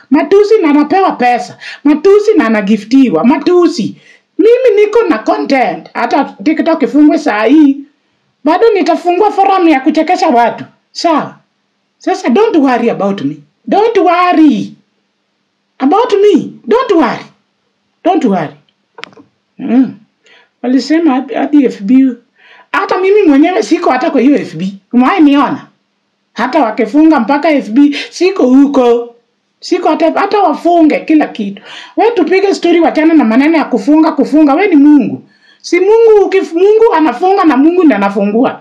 matusi na anapewa pesa matusi na anagiftiwa matusi mimi niko na content hata tiktok ifungwe saa hii bado nitafungua forum ya kuchekesha watu sawa sasa don't worry about me don't worry about me don't worry don't worry mm. walisema hadi- hadi fb hata mimi mwenyewe siko hata kwa hiyo fb umewahi niona hata wakifunga mpaka fb siko huko siko hata, hata wafunge kila kitu we tupige stori wachana na maneno ya kufunga kufunga we ni mungu si mungu ukif, mungu anafunga na mungu ndi anafungua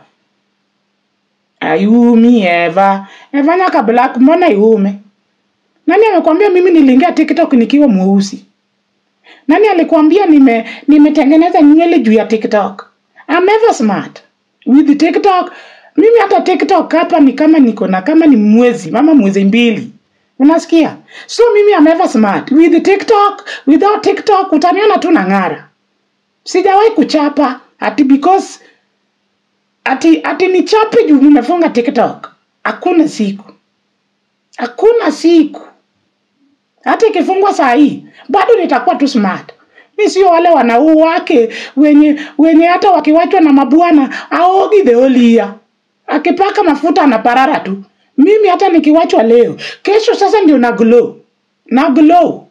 ayumi eva eva nyaka black mbona iume nani amekwambia mimi niliingia tiktok nikiwa mweusi nani alikwambia nime nimetengeneza nywele juu ya tiktok I'm ever smart with tiktok mimi hata tiktok hapa ni kama niko na kama ni mwezi mama mwezi mbili unasikia so mimi I'm ever smart with tiktok without tiktok utaniona tu na ng'ara sijawahi kuchapa ati because ati ati nichape juu nimefunga tiktok hakuna siku hakuna siku hata ikifungwa saa hii bado nitakuwa tu smart mi sio wale wanau wake wenye wenye hata wakiwachwa na mabwana aogi theolia akipaka mafuta anaparara tu mimi hata nikiwachwa leo kesho sasa ndio na glow na glow